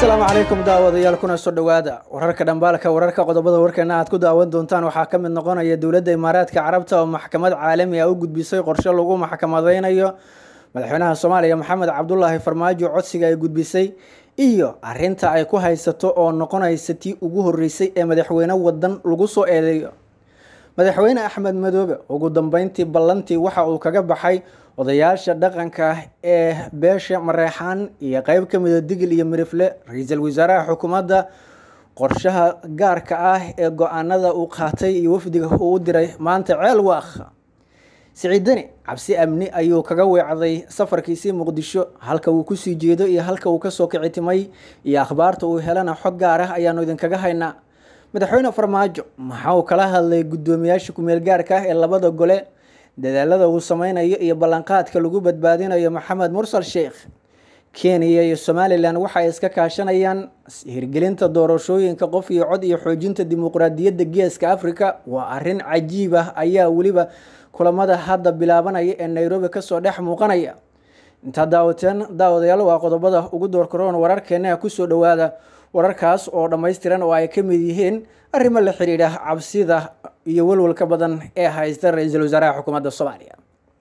asalaamu calaykum daawadayaal kuna soo dhowaada wararka dhambaalka wararka qodobada warkeena aad ku daawan doontaan waxaa ka mid noqonaya dowladda imaaraadka carabta oo maxkamad caalami ah u gudbisay qorshe lagu maxkamadeynayo madaxweynaha soomaaliya maxamed cabdulaahi farmaajo codsiga ay gudbisay iyo arinta ay ku haysato oo noqonaysa tii ugu horeysay ee madaxweyne wadan lagu soo eedeeyo madaxweyne axmed madoobe ugu dambeyntii ballantii waxa uu kaga baxay odayaasha dhaqanka ee beesha mareexaan iyo qeyb ka mida digil iyo mirifle ra-iisul wasaaraha xukuumadda qorshaha gaarka ah ee go-aanada uu qaatay iyo wafdiga uu u diray maanta ceel waakh siciidani cabsi amni ayuu kaga weecday safarkiisii muqdisho halka uu kusii jeedo iyo halka uu kasoo kicitimay iyo akhbaarta uu helana xog gaar ah ayaanu idinkaga haynaa madaxweyne farmaajo maxaa uu kala hadlay guddoomiyaasha kumeel gaarka ah ee labada gole dadaalada uu sameynayo iyo ballanqaadka lagu badbaadinayo maxamed mursal sheekh kenya iyo somalilan waxay iska kaashanayaan hirgelinta doorashooyinka qof iyo cod iyo xoojinta dimuqraadiyadda geeska africa waa arin cajiib ah ayaa weliba kulamada hadda bilaabanaya ee nairobi kasoo dhex muuqanaya intaa daawateen daawadayaal waa qodobada ugu doorkaroon wararkeena kusoo dhowaada wararkaas oo dhammaystiran oo ay ka mid yihiin arrimo la xiriidha cabsida iyo walwalka badan ee haysta ra-iisul wasaaraha xukuumadda soomaaliya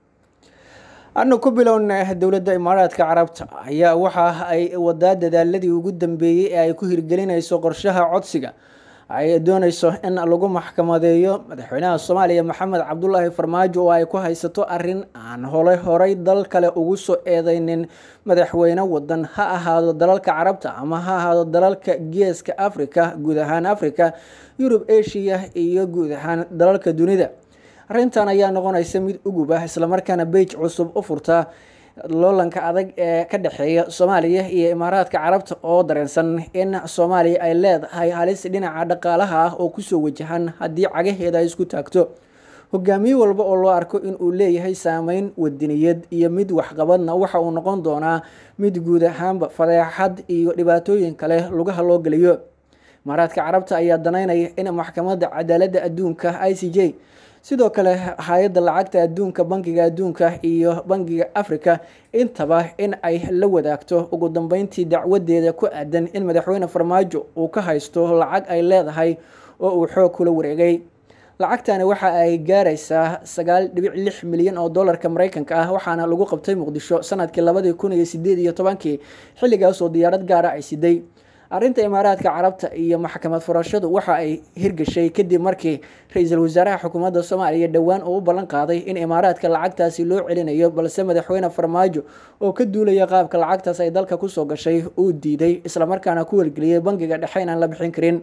anu ku bilowna dowladda imaaraadka carabta ayaa waxa ay wadaa dadaaladii ugu dambeeyey ee ay ku hirgelinayso qorshaha codsiga ay dooneyso in lagu maxkamadeeyo madaxweynaha soomaaliya maxamed cabdulaahi farmaajo oo ay ku haysato arin aan hole horay dal kale ugu soo eedeynin madaxweyne wadan ha ahaado dalalka carabta ama ha ahaado dalalka geeska africa guud ahaan africa yurub asia iyo guud ahaan dalalka dunida arrintan ayaa noqonaysa mid ugub ah islamarkaana beij cusub u furta loolanka adag ee ka dhexeeya soomaaliya iyo imaaraadka carabta oo dareensan in soomaaliya ay leedahay halis dhinaca dhaqaalaha ah oo kusoo wajahan haddii cagaheeda ay isku taagto hogaamiye walba oo loo arko in uu leeyahay saameyn wadiniyad iyo mid waxqabadna waxa uu noqon doonaa mid guud ahaanba fadeexad iyo dhibaatooyin kale lugaha loo geliyo imaaraadka carabta ayaa danaynaya in maxkamadda cadaaladda adduunka i c j sidoo kale hay-adda lacagta adduunka bankiga adduunka iyo bankiga africa intaba in ay la wadaagto ugu dambeyntii dacwadeeda ku aadan in madaxweyne farmaajo uu ka haysto lacag ay leedahay oo uu xoog kula wareegay lacagtani waxa ay gaaraysaa sagaal dhibic lix milyan oo dollarka mareykanka ah waxaana lagu qabtay muqdisho sanadkii labadii kun iyo sideed iyo tobankii xilligaas oo diyaarad gaara ay siday arrinta imaaraadka carabta iyo maxkamad furashadu waxa ay hirgashay kadib markii ra-iisul wasaaraha xukuumadda soomaaliya dhowaan uu u ballan qaaday in imaaraadka lacagtaasi loo celinayo balse madaxweyne farmaajo oo ka duulaya qaabka lacagtaas ay dalka kusoo gashay uu diiday islamarkaana ku welgeliyay bankiga dhexe inaan la bixin karin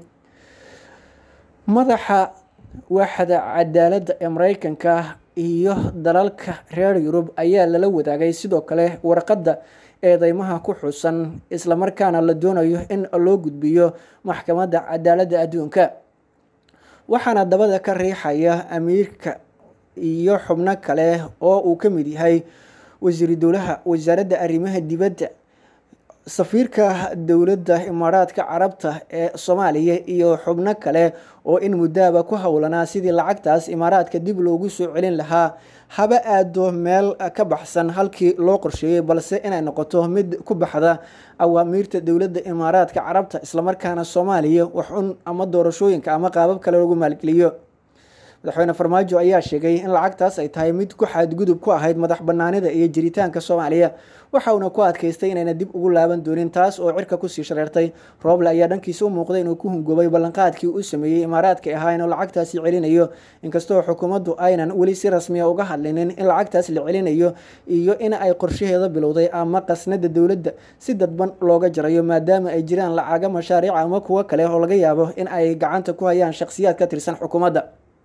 madaxa waaxda cadaaladda ee mareykanka iyo dalalka reer yurub ayaa lala wadaagay sidoo kale warqadda eedeymaha ku xusan islamarkaana la doonayo in loo gudbiyo maxkamadda cadaaladda adduunka waxaana dabada ka riixaya amiirka iyo xubno kale oo uu ka mid yahay wasiiru dowlaha wasaaradda arrimaha dibadda safiirka dowladda imaaraadka carabta ee soomaaliya iyo xubno kale oo in muddaaba ku howlanaa sidii lacagtaas imaaraadka dib loogu soo celin lahaa haba aado meel ka baxsan halkii loo qorsheeyey balse inay noqoto mid ku baxda awaamiirta dowladda imaaraadka carabta islamarkaana soomaaliya wax un ama doorashooyinka ama qaabab kale lagu maalgeliyo madaxweyne farmaajo ayaa sheegay in lacagtaas ay tahay mid ku xadgudub ku ahayd madax banaanida iyo jiritaanka soomaaliya waxa uuna ku adkaystay inayna dib ugu laaban doonin taas oo cirka kusii shareertay rooble ayaa dhankiisa u muuqday inuu ku hungoobay ballanqaadkii uu sameeyey imaaraadka ahaa inuu lacagtaasi celinayo inkastoo xukuumaddu aynan weli si rasmiya uga hadlinin in lacagtaas la celinayo iyo in ay qorshaheeda bilowday ama qasnada dowladda si dadban looga jarayo maadaama ay jiraan lacaga mashaariic ama kuwo kale oo laga yaabo in ay gacanta ku hayaan shakhsiyaad ka tirsan xukuumadda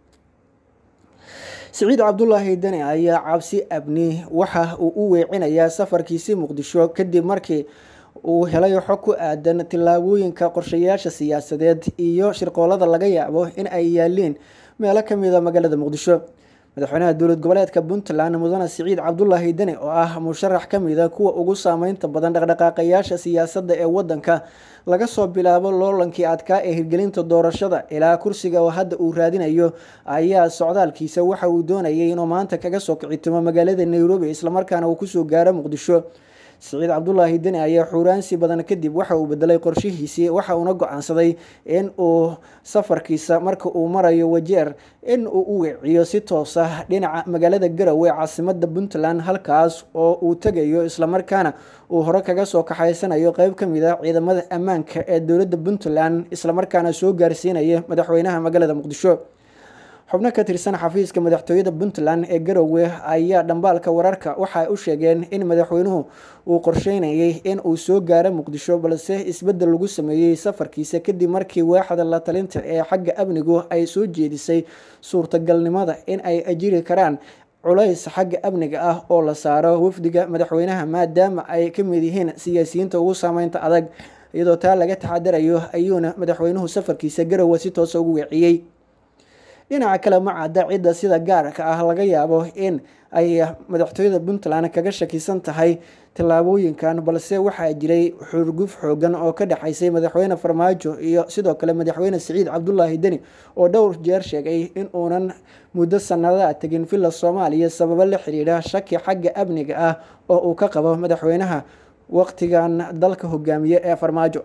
siciid cabdulaahi deni ayaa cabsi abni waxa uu u weecinayaa safarkiisii muqdisho kadib markii uu helay xog ku aadan tillaabooyinka qorshayaasha siyaasadeed iyo shirqoolada laga yaabo in ay yaaliin meelo kamida magaalada muqdisho madaxweynaha dowlad goboleedka puntland mudane siciid cabdulaahi deni oo ah musharax kamida kuwa ugu saameynta badan dhaqdhaqaaqayaasha siyaasadda ee wadanka laga soo bilaabo loolankii adkaa ee hirgelinta doorashada ilaa kursiga oo hadda uu raadinayo ayaa socdaalkiisa waxa uu doonayay inuu maanta kaga soo kicitimo magaalada nairobi islamarkaana uu kusoo gaaro muqdisho siciid cabdulaahi deni ayaa xuuraansi badan kadib waxa uu bedelay qorshihiisii waxa uuna go-aansaday in uu safarkiisa marka uu marayo wajeer in uu u weeciyo si toos ah dhinaca magaalada garowe caasimada puntland halkaas oo uu tegayo islamarkaana uu hore kaga soo kaxaysanayo qeyb ka mid a ciidamada ammaanka ee dowladda puntland islamarkaana soo gaarsiinaya madaxweynaha magaalada muqdisho xubno ka tirsan xafiiska madaxtooyada puntland ee garowe ayaa dhambaalka wararka waxa ay u sheegeen in madaxweynuhu uu qorsheynayay in uu soo gaaro muqdisho balse isbedel lagu sameeyey safarkiisa kadib markii waaxda la talinta ee xagga amnigu ay soo jeedisay suurtagalnimada in ay ajiri karaan culays xagga amniga ah oo la saaro wafdiga madaxweynaha maadaama ay ka mid yihiin siyaasiyiinta ugu saameynta adag iyadoo taa laga taxadarayo ayuuna madaxweynuhu safarkiisa garowe si toosa ugu weeciyey dhinaca kale ma cadda cidda sida gaarka ah laga yaabo in ay madaxtooyada puntland kaga shakisan tahay tallaabooyinkan balse waxaa jiray xurguf xoogan oo ka dhexaysay madaxweyne farmaajo iyo sidoo kale madaxweyne siciid cabdulaahi deni oo dhowr jeer sheegay in uunan muddo sannadaa tegin villa soomaaliya sababo la xiriira shaki xagga amniga ah oo uu ka qabo madaxweynaha waqtigan dalka hogaamiye ee farmaajo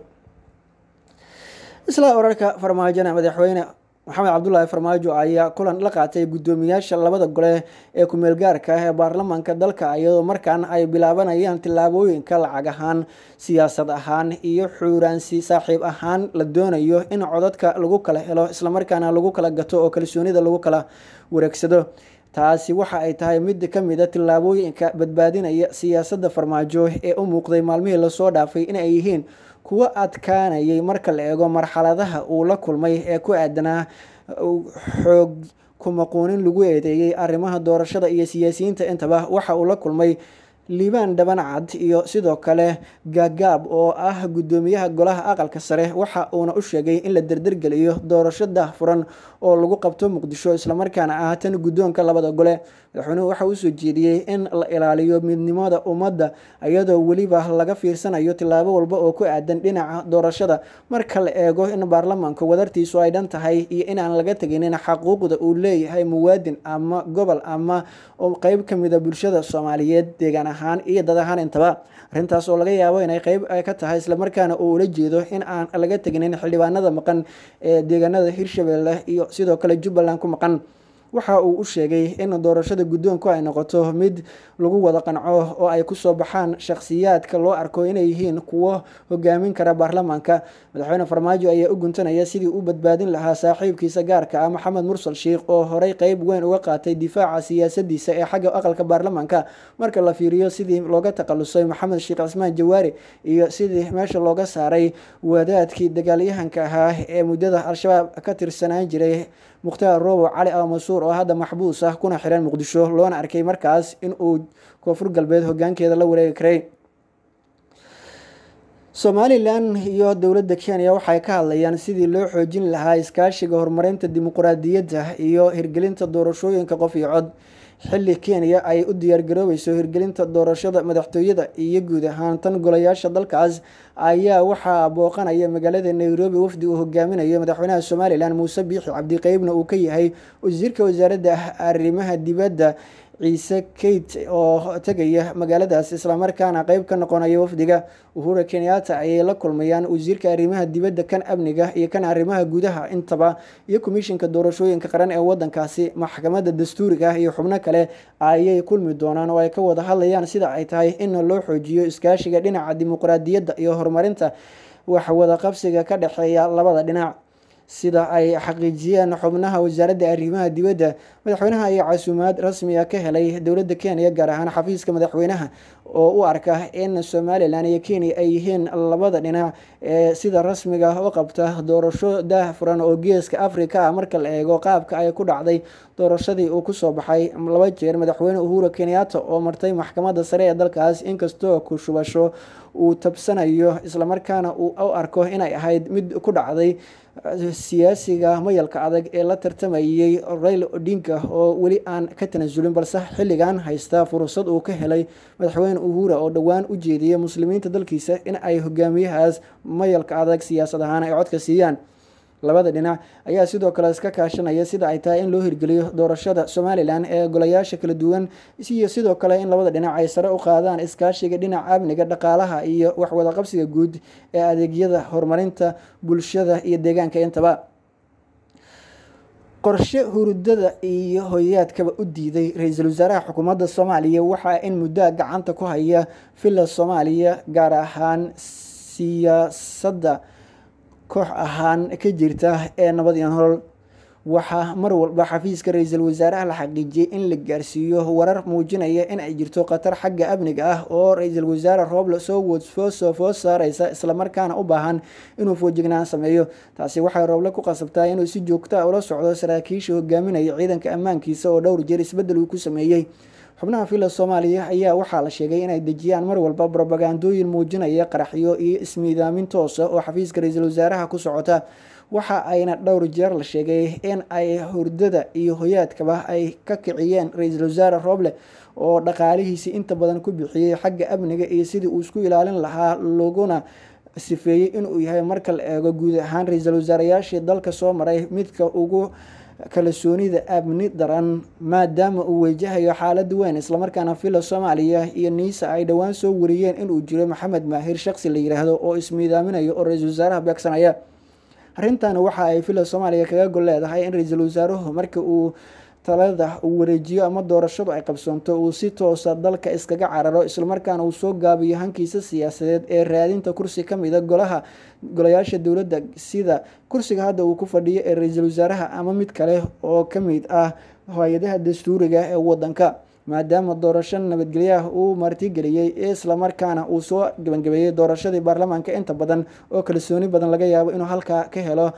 isla wararka farmaajona madaxweyne maxamed cabdulaahi farmaajo ayaa kulan la qaatay guddoomiyaasha labada gole ee kumeel gaarka ah ee baarlamaanka dalka iyadoo markaan ay bilaabanayaan tillaabooyinka lacag ahaan siyaasad ahaan iyo xuuraansi saaxiib ahaan la doonayo in codadka lagu kala helo islamarkaana lagu kala gato oo kalsoonida lagu kala wareegsado taasi waxa ay tahay mid ka mid a tillaabooyinka badbaadinaya siyaasadda farmaajo ee u muuqday maalmihii lasoo dhaafay in ay yihiin kuwo adkaanayay marka la eego marxaladaha uu la kulmay ee ku aadanaa xoog kumaquunin lagu eedeeyey arrimaha doorashada iyo siyaasiyiinta intaba waxa uu la kulmay liibaan dhabancad iyo sidoo kale gaagaab oo ah guddoomiyaha golaha aqalka sare waxa uuna u sheegay in la derdergeliyo doorasho daahfuran oo lagu qabto muqdisho islamarkaana ah tan guddoonka labada gole madaxweynuhu waxa uu soo jeediyey in la ilaaliyo midnimada ummadda iyadoo weliba laga fiirsanayo tillaabo walba oo ku aadan dhinaca doorashada marka la eego in baarlamaanka wadartiisu ay dhan tahay iyo inaan laga teginin xaquuqda uu leeyahay muwaadin ama gobol ama qeyb ka mida bulshada soomaaliyeed deegaan ahaan iyo dad ahaan intaba arrintaas oo laga yaabo inay qeyb ka tahay islamarkaana uu ula jeedo in aan laga teginin xildhibaanada maqan ee deegaanada hirshabelle iyo sidoo kale jubbaland ku maqan waxa uu u sheegay in doorashada guddoonku ay noqoto mid lagu wada qanco oo ay kusoo baxaan shakhsiyaadka loo arko inay yihiin kuwo hogaamin kara baarlamaanka madaxweyne farmaajo ayaa u guntanaya sidii u badbaadin lahaa saaxiibkiisa gaarka ah maxamed mursal sheikh oo horey qeyb weyn uga qaatay difaaca siyaasadiisa ee xagga aqalka baarlamaanka marka la fiiriyo sidii looga takhalusay maxamed sheekh cismaan jawaari iyo sidii meesha looga saaray wadaadkii dagaalyahanka ahaa ee muddada al-shabaab ka tirsanaan jiray mukhtaar robo cali al masuur oo hadda maxbuus ah kuna xiran muqdisho loona arkay markaas in uu koonfur galbeed hogaankeeda la wareegi karay somalilan iyo dowladda kenya waxay ka hadlayaan sidii loo xoojin lahaa iskaashiga horumarinta dimuqraadiyadda iyo hirgelinta doorashooyinka qof iyo cod xilli kenya ay u diyaargaroobayso hirgelinta doorashada madaxtooyada iyo guud ahaan tan golayaasha dalkaas ayaa waxaa booqanaya magaalada nairobi wafdi uu hogaaminayo madaxweynaha somalilan muuse biixi cabdiqeybna uu ka yahay wasiirka wasaaradda arrimaha dibadda ciise kate oo tegaya magaaladaas islamarkaana qeyb ka noqonaya wafdiga uhura kenyatta ayay la kulmayaan wasiirka arrimaha dibadda kan amniga iyo kan arrimaha gudaha intaba iyo komishinka doorashooyinka qaran ee wadankaasi maxkamadda dastuuriga iyo xubno kale ayay kulmi doonaan oo ay ka wada hadlayaan sida ay tahay in loo xoojiyo iskaashiga dhinaca dimuqraadiyadda iyo horumarinta wax wada qabsiga ka dhexeeya labada dhinac sida ay xaqiijiyeen xubnaha wasaaradda arrimaha dibadda madaxweynaha ayaa casuumaad rasmiga ka helay dowladda kenya gaar ahaan xafiiska madaxweynaha oo u arka in somalilan iyo kenya ay yihiin labada dhinac ee sida rasmiga u qabta doorasho daahfuran oo geeska africa ah marka la eego qaabka ay ku dhacday doorashadii uu kusoo baxay laba jeer madaxweyne uhura kenyatta oo martay maxkamadda sare ee dalkaas inkastoo ku shubasho uu tabsanayo islamarkaana uu u arko inay ahayd mid ku dhacday siyaasiga mayalka adag ee la tartamayay rail odinka oo weli aan ka tanasulin balse xilligan haysta fursad uu ka helay madaxweyne uhura oo dhowaan u jeediyay muslimiinta dalkiisa in ay hogaamiyahaas mayalka adag siyaasad ahaan ay codka siiyaan labada dhinac ayaa sidoo kale iska kaashanaya sida ay tahay in loo hirgeliyo doorashada somalilan ee golayaasha kala duwan iyo sidoo kale in labada dhinac ay sare u qaadaan iskaashiga dhinaca amniga dhaqaalaha iyo waxwadaqabsiga guud ee adeegyada horumarinta bulshada iyo deegaanka intaba qorshe hurudada iyo hoyaadkaba u diiday ra-iisul wasaaraha xukuumadda soomaaliya waxaa in muddoa gacanta ku haya villa soomaaliya gaar ahaan siyaasadda koox ahaan ka jirta ee nabad iyo nolol waxaa mar walba xafiiska ra-iisul wasaaraha la xaqiijiyey in la gaarsiiyo warar muujinaya in ay jirto khatar xagga amniga ah oo ra-iisul wasaare rooble soo woodfoosoo foos saareysa islamarkaana u baahan inuu foojignaan sameeyo taasi waxay rooble ku qasabtaa inuu si joogta ula socdo saraakiisha hogaaminaya ciidanka ammaankiisa oo dhowr jeer isbeddel uu ku sameeyey xubnaha villa soomaaliya ayaa waxaa la sheegay inay dejiyaan mar walba brobagandooyin muujinaya qaraxyo iyo ismiidaamin toosa oo xafiiska ra-iisul wasaaraha ku socota waxa ayna dhowr jeer la sheegay in ay hurdada iyo hoyaadkaba ay ka kiciyeen ra-iisul wasaare rooble oo dhaqaalihiisii inta badan ku bixiyey xagga amniga iyo sidii uu isku ilaalin lahaa laguna sifeeyey inuu yahay marka la eego guud ahaan ra-iisul wasaarayaashii dalka soo maray midka ugu kalsoonida amni daran maadaama uu wajahayo xaalad weyn islamarkaana villa soomaaliya iyo niisa ay dhowaan soo wariyeen inuu jiro maxamed maahir shaqsi la yiraahdo oo ismiidaaminayo oo ra-iisul wasaaraha beegsanaya arrintan waxa ay villa soomaaliya kaga gol leedahay in ra-iisul wasaaruhu marka uu talada uu wareejiyo ama doorashadu ay qabsoonto uu si toosa dalka iskaga cararo islamarkaana uu soo gaabiyo hankiisa siyaasadeed ee raadinta kursi kamida golaha golayaasha dowladda sida kursiga hadda uu ku fadhiyo ee ra-iisul wasaaraha ama mid kale oo kamid ah hay-adaha dastuuriga ee wadanka maadaama doorasho nabadgelyaha uu martigeliyey islamarkaana uu soo gabagabeeyey doorashadii baarlamaanka inta badan oo kalsooni badan laga yaabo inuu halkaa ka helo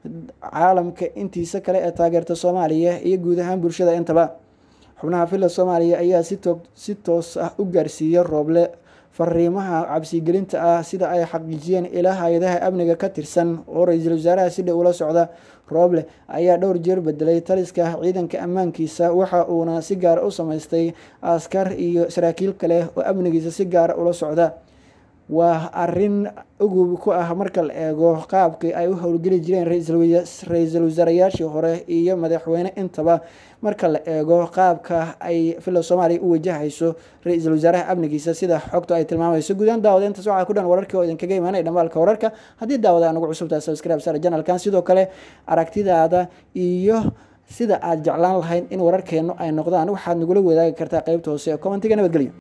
caalamka intiisa kale ee taageerta soomaaliya iyo guud ahaan bulshada intaba xubnaha villa soomaaliya ayaa si toos ah u gaarsiiya rooble fariimaha cabsigelinta ah sida ay xaqiijiyeen ilaa hay-adaha amniga ka tirsan oo ra-iisul wasaaraha si dhow ula socda rooble ayaa dhowr jeer bedelay taliska ciidanka ammaankiisa waxa uuna si gaara u sameystay askar iyo saraakiil kale oo amnigiisa si gaara ula socda waa arin ugub ku ah marka la eego qaabkii ay u howlgeli jireen ra-iisul wasaarayaashii hore iyo madaxweyne intaba marka la eego qaabka ay villa soomaaliya u wajahayso ra-iisul wasaaraha amnigiisa sida xogtu ay tilmaamayso guudaan daawada intaas waxaa ku dhan wararkii oo idinkaga imaanaya dhambaalka wararka haddii daawada anugu cusubtahay subscribe sar janalkan sidoo kale aragtidaada iyo sida aad jeclaan lahayd in wararkeenu ay noqdaan waxaad nagula wadaagi kartaa qeybta hoose ee commentiga nabadgelyo